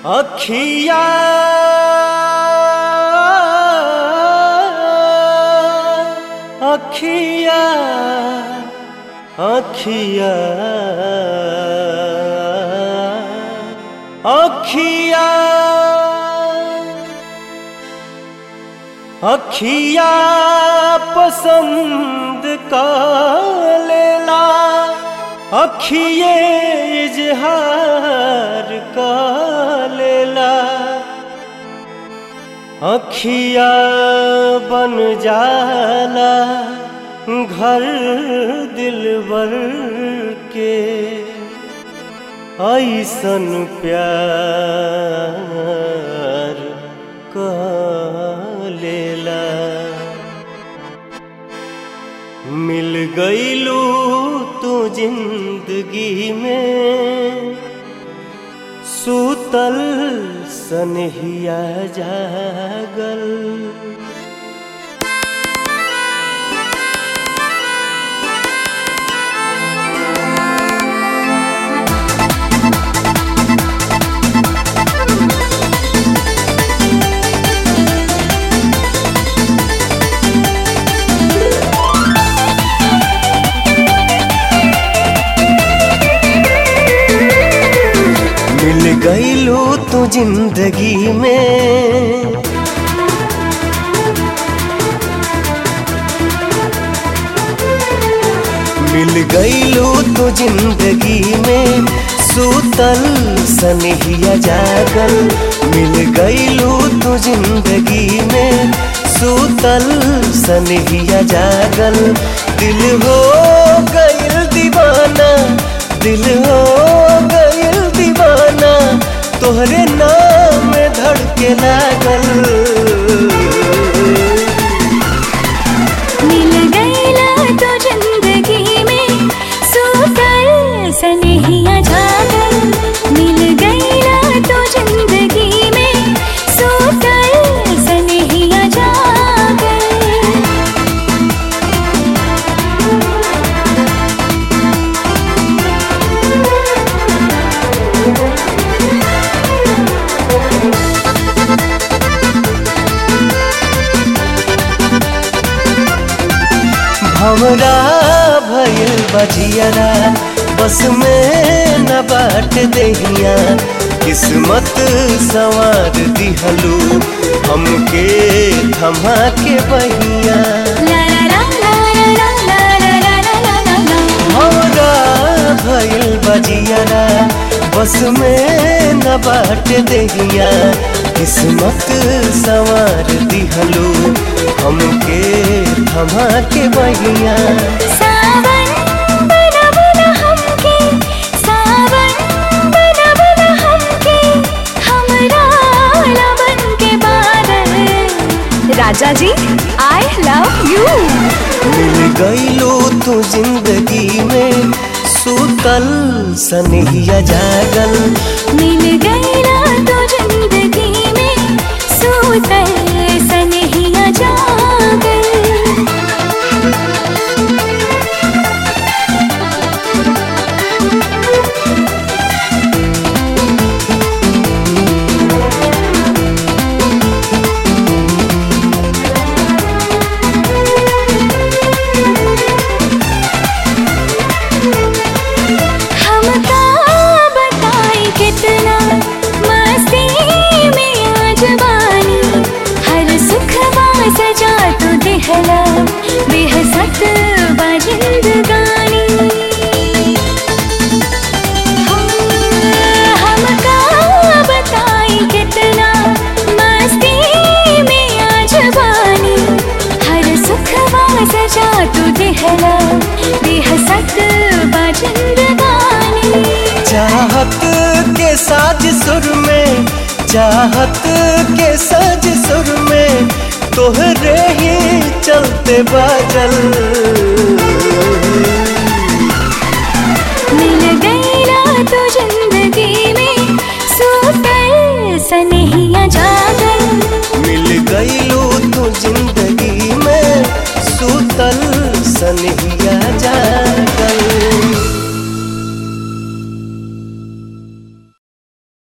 अखिया अखिया अखिया अखिया अखिया पसंद का लेला अखिए इजहार का लेला अखिया बन जाला घर दिलबर के ऐसन प्यार का लेला मिल गईलू तू जिंदगी में सूतल सनहिया जागल मिल गईलू तू जिंदगी में मिल गईलू तू जिंदगी में सूतल सनहिया जागल मिल गईलू तू जिंदगी में सूतल सनहिया जागल दिल हो गईल दीवाना दिल हो गईल दीवाना तोहरे नाम में धड़के लागल मिल गईला तो जिंदगी में सूतल सनहिया जागल मिल गईला तो जिंदगी में सूतल सनहिया जागल हमरा भइल बजियरा बस में न बाट दहिया किस्मत सवार दिहलू हमके थमा के बहिया ला ला ला ला ला ला ला ला ला ला ला हमरा भइल बजियरा बस में न बाट दहिया किस्मत सवार दिहलू हमके थमा के बहिया सावन बना बना हमके सावन बना बना हमके हमरा लवन के बादल राजा जी आई लव यू मिल गईलो तू जिंदगी में सूतल सनहिया जागल मिल गईला तो जिंदगी में सूतल सनहिया जागल हमका बताई कितना मस्ती में आज बानी हर सुख सजा तो दिहला बेहसत बा जिंदगानी हमका बताई कितना मस्ती में आज बानी हर सुख सजा तो दिहला बेहसत बा जिंदगानी चाहत के साज सुर में चाहत के साज सुर में तोहरे ही चलते बाजल मिल गईला तो जिंदगी